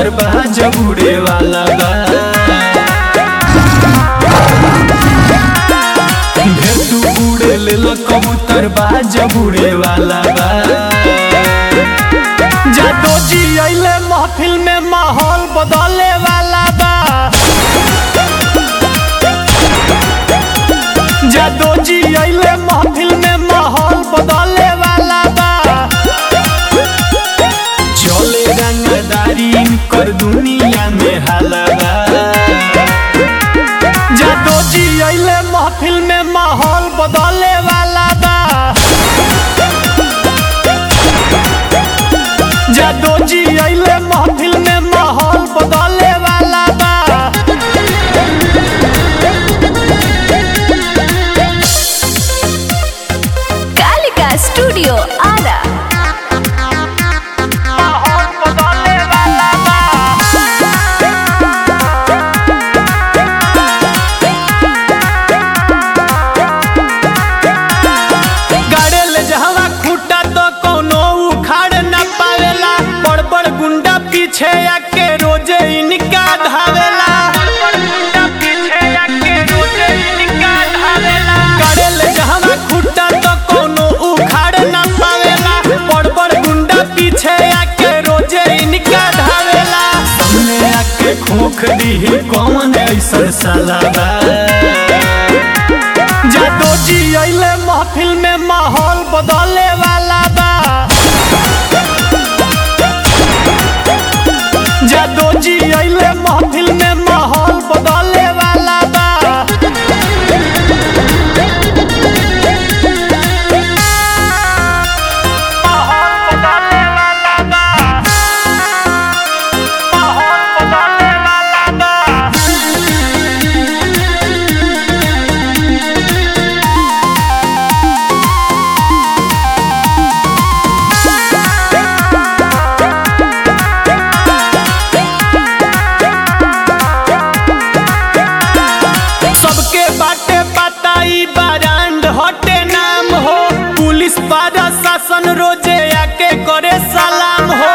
कबूतर बा जब उड़े वाला बा ढेर तू उड़े ले कबूतर बा जब उड़े वाला बा जादो जी अइले महफिल में माहौल बदले वाला बा जादो जी अइले महफिल में माहौल बदले वाला बा चले रंगदारी कर दुनिया में हाला बा जादो जी अइले महफिल में माहौल बदले वाला बा जादो जी अइले महफिल में माहौल बदले वाला बा कालिका स्टूडियो आरा माहौल बदले वाला बा गाड़े ले जहवा खूटा तो कोनो उखाड़ न पावेला बड़ बड़ गुंडा पीछे आके रोजे इनका धावेला गाड़े ले जहवा खूटा तो कोनो उखाड़ न पावेला बड़ बड़ गुंडा पीछे आके रोजे इनका धावेला सामने आके खोख दी कौन ऐसा साला बा जादो जी अइले महफिल में माहौल बदले वाला बा जादो जी अइले महफिल में माहौल बदले वाला बा माहौल बदले वाला बा माहौल बदले वाला बा सबके बाटे पता ई बारांड हटे नाम हो पुलिस पारा शासन रोजे आके करे सलाम हो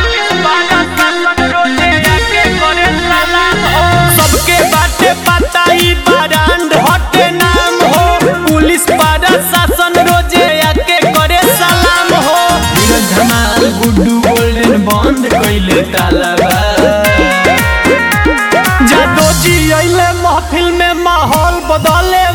सबके बाटे पता ई बारांड हटे नाम हो पुलिस पारा शासन रोजे आके करे सलाम हो नीरज धमाल गुड्डू गोल्डन बंद कैले ताला बा जादो जी अइले महफिल में माहौल बदले